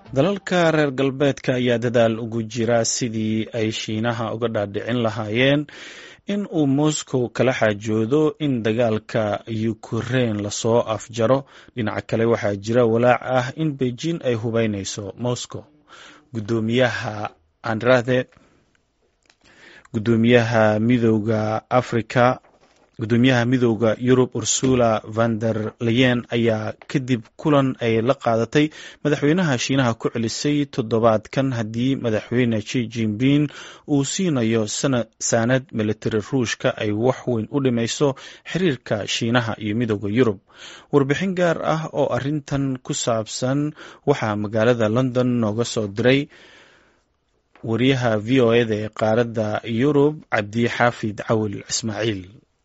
dalalka reer galbeedka ayaa dadaal ugu jira sidii ay shiinaha uga dhaadhicin lahaayeen in uu moscow kala xaajoodo in dagaalka ukrein lasoo afjaro dhinaca kale waxaa jira walaac ah in beijing ay hubeyneyso moscow gudoomiyaha andrade gudoomiyaha midooda africa gudoomiyaha midooda yurub ursula van der leyen ayaa kadib kulan ay la qaadatay madaxweynaha shiinaha ku celisay toddobaadkan haddii madaxweyne ji jinping uu siinayo saanad militari ruushka ay wax weyn u dhimayso xiriirka shiinaha iyo midooda yurub warbixin gaar ah oo arintan ku saabsan waxaa magaalada london nooga soo diray wariyaha v o eda ee qaaradda yurub cabdi xaafid cawil ismaaciil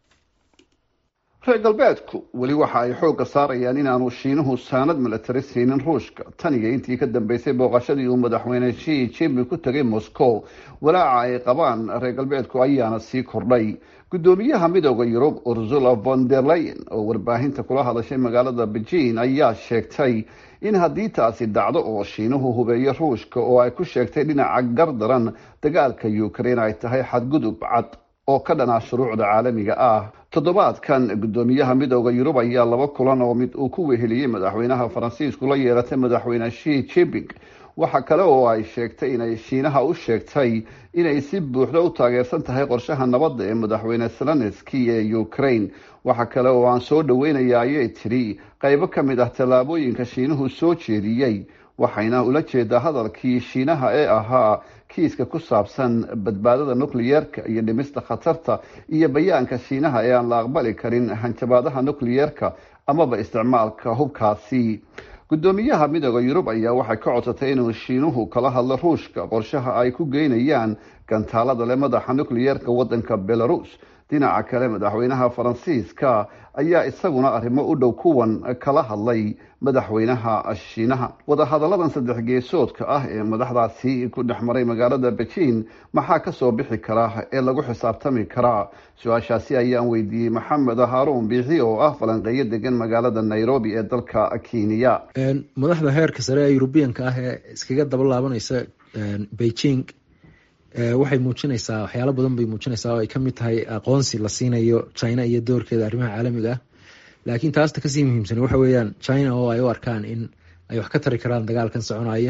reer galbeedku weli waxa ay xoogga saarayaan inaanu shiinuhu saanad milatari siinin ruushka tan iyo intii ka dambeysay booqashadii uu madaxweyne shi jinping ku tegay moscow walaaca ay qabaan reer galbeedku ayaana sii kordhay guddoomiyaha midooda yurub ursula von der leyen oo warbaahinta kula hadashay magaalada beijing ayaa sheegtay in haddii taasi dhacdo oo shiinuhu hubeeyo ruushka oo ay ku sheegtay dhinaca gardaran dagaalka ukraine ay tahay xadgudub cad oo ka dhanaa shuruucda caalamiga ah toddobaadkan guddoomiyaha midooda yurub ayaa laba kulan oo mid uu ku weheliyey madaxweynaha faransiisku la yeelatay madaxweyne shi jinping waxa kale oo ay sheegtay inay shiinaha u sheegtay inay si buuxda u taageersan tahay qorshaha nabadda ee madaxweyne zelenski ee ukraine waxa kale oo aan soo dhaweynaya ayay tidhi qaybo ka mid ah tallaabooyinka shiinuhu soo jeediyey waxayna ula jeedaa hadalkii shiinaha ee ahaa kiiska ku saabsan badbaadada nucleyeerka iyo dhimista khatarta iyo bayaanka shiinaha ee aan la aqbali karin hanjabaadaha nucleyeerka amaba isticmaalka hubkaasi guddoomiyaha midooda yurub ayaa waxay ka codsatay inuu shiinuhu kala hadlo ruushka qorshaha ay ku geynayaan gantaalada le madaxa nucleyeerka wadanka belarus dhinaca kale madaxweynaha faransiiska ayaa isaguna arrimo u dhow kuwan kala hadlay madaxweynaha shiinaha wadahadalladan saddex geesoodka ah ee madaxdaasi ku dhex maray magaalada beijing maxaa kasoo bixi kara ee lagu xisaabtami karaa su-aashaasi ayaan weydiiyey maxamed haaruun biixi oo ah falanqeeyo degan magaalada nairobi ee dalka kenya madaxda heerka sare ee yurubiyanka ah ee iskaga daba laabanaysa beijing waxay muujinaysaa waxyaalo badan bay muujinaysaa oo ay kamid tahay aqoonsi la siinayo china iyo doorkeeda arrimaha caalamiga ah laakiin taasta kasii muhiimsan waxa weeyaan china oo ay u arkaan in ay wax ka tari karaan dagaalkan soconaya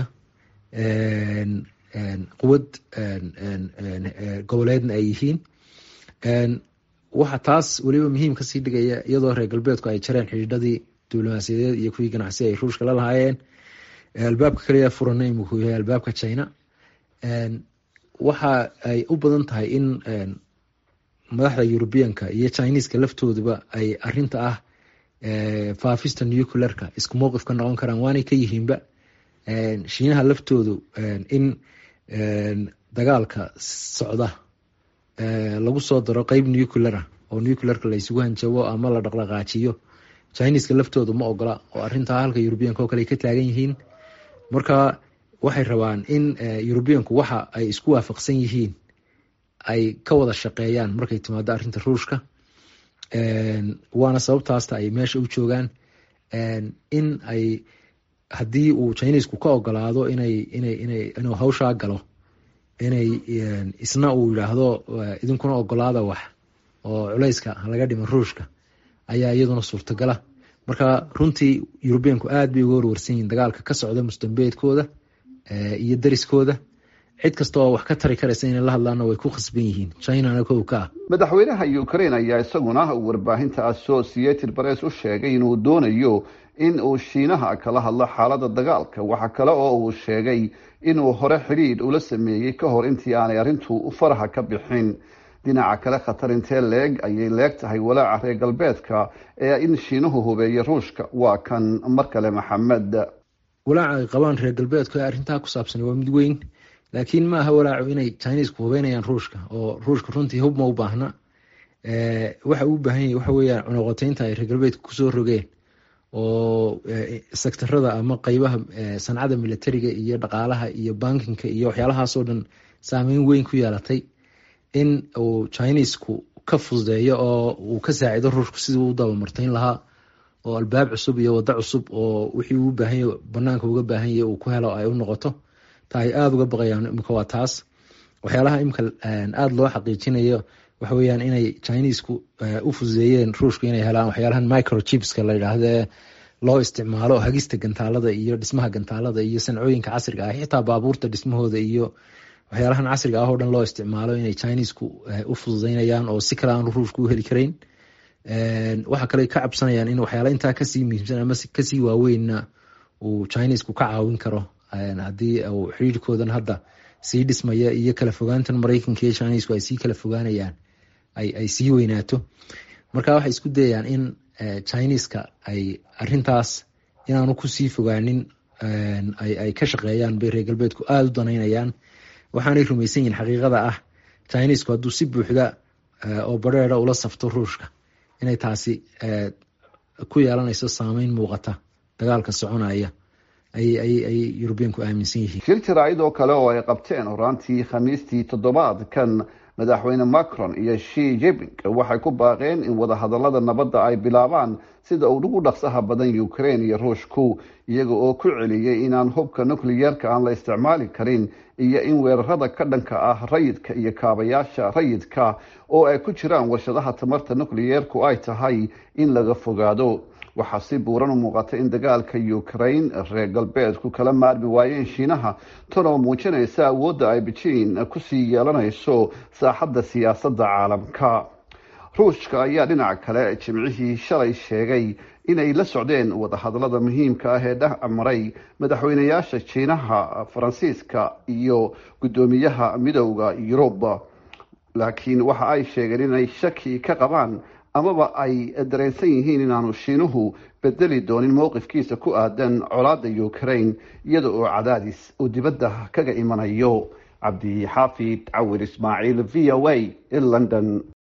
quwad goboleedna ay yihiin waxa taas weliba muhiim kasii dhigaya iyadoo reer galbeedku ay jareen xidhiidhadii diblomaasiyadeed iyo kuwii ganacsi ay ruushka la lahaayeen albaabka kaliya furana imikuu yahay albaabka china waxa ay u badan tahay in madaxda yurubiyanka iyo chineska laftooduba ay arinta ah faafista nuclearka isku mowqif ka noqon karaan waanay ka yihiinba shiinaha laftoodu in dagaalka socda lagu soo daro qeyb nucleara oo nuclearka la isugu hanjabo ama la dhaqdhaqaajiyo chineska laftoodu ma ogola oo arintaa halka yurubiyanka oo kale ay ka taagan yihiin marka waxay rabaan in yurubiyanku waxa ay isku waafaqsan yihiin ay ka wada shaqeeyaan markay timaado arrinta ruushka waana sababtaasta ay meesha u joogaan in ay haddii uu chinesku ka ogolaado inay inay inay inuu hawshaa galo inay isna uu yidhaahdo idinkuna ogolaada wax oo culeyska laga dhimo ruushka ayaa iyaduna suurtagala marka runtii yurubiyanku aad bay uga warwarsan yihiin dagaalka ka socda mustambeedkooda iyo dariskooda cid kasta oo wax ka tari karaysa inay la hadlaana way ku khasban yihiin chinana kow ka ah madaxweynaha ukraine ayaa isaguna warbaahinta associated press u sheegay inuu doonayo in uu shiinaha kala hadlo xaaladda dagaalka waxa kale oo uu sheegay inuu hore xidhiidh ula sameeyey ka hor intii aanay arrintu faraha ka bixin dhinaca kale khatar intee leeg ayay leeg tahay walaaca reer galbeedka ee in shiinuhu hubeeyo ruushka waa kan mar kale maxamed walaaca ay qabaan reer galbeedku ee arrintaa ku saabsan waa mid weyn laakiin ma aha walaacu inay chinesku hubeynayaan ruushka oo ruushka runtii hub ma u baahna waxa uu baahan yahy waxa weeyaan cunuqoteynta ay reer galbeedka kusoo rogeen oo sektarada ama qeybaha sancada militariga iyo dhaqaalaha iyo bankinka iyo waxyaalahaasoo dhan saameyn weyn ku yeelatay in uu chinesku ka fududeeyo oo uu ka saacido ruushku sidii u dabamarteyn lahaa oo albaab cusub iyo waddo cusub oo wixii uu baahanya banaanka uga baahan yahy uu ku helo ay u noqoto ta ay aada uga baqayaan imika waa taas waxyaalaha imika aada loo xaqiijinayo waxa weyaan inay chinesku u fududeeyeen ruushku inay helaan waxyaalahan microchipska la yidhaahde loo isticmaalo hagista gantaalada iyo dhismaha gantaalada iyo sancooyinka casriga ah xitaa baabuurta dhismahooda iyo waxyaalahan casriga ah oo dhan loo isticmaalo inay chinesku u fududeynayaan oo si kale aan ruushku u heli karayn waxa kale ka cabsanayaan in waxyaala intaa kasii muhiimsan ama kasii waaweynna uu chinesku ka caawin karo haddii uu xiriirkoodan hadda sii dhismaya iyo kala fogaantan mareykanka iyo chinesku ay sii kala fogaanayaan ay sii weynaato marka waxay isku dayayaan in chineska ay arintaas inaanu kusii fogaanin ay ka shaqeeyaan bay reer galbeedku aada u danaynayaan waxaanay rumaysan yihin xaqiiqada ah chinesku hadduu si buuxda oo bareera ula safto ruushka inay taasi ku yeelanayso saameyn muuqata dagaalka soconaya ay yurubiyanku aaminsan yihiin shir jaraa'id oo kale oo ay qabteen horaantii khamiistii toddobaadkan madaxweyne macron iyo shi jeping waxay ku baaqeen in wadahadalada nabadda ay bilaabaan sida uu ugu dhaqsaha badan ukraine iyo ruushku iyaga oo ku celiyey inaan hubka nucleyeerka aan la isticmaali karin iyo in weerarada ka dhanka ah rayidka iyo kaabayaasha rayidka oo ay ku jiraan warshadaha tamarta nucleyeerku ay tahay in laga fogaado waxaa si buuran u muuqata in dagaalka ukraine reer galbeedku kala maarmi waayeen shiinaha tan oo muujinaysa awoodda ay bejiin kusii yeelanayso saaxadda siyaasadda caalamka ruushka ayaa dhinaca kale jimcihii shalay sheegay inay la socdeen wadahadalada muhiimka ah ee dhex maray madaxweynayaasha jiinaha faransiiska iyo guddoomiyaha midowda yuruba laakiin waxa ay sheegeen inay shaki ka qabaan amaba ay dareensan yihiin inaanu shiinuhu bedeli doonin mowqifkiisa ku aadan colaadda ukraine iyada oo cadaadis uu dibadda kaga imanayo cabdi xaafid cawir ismaaciil v o a london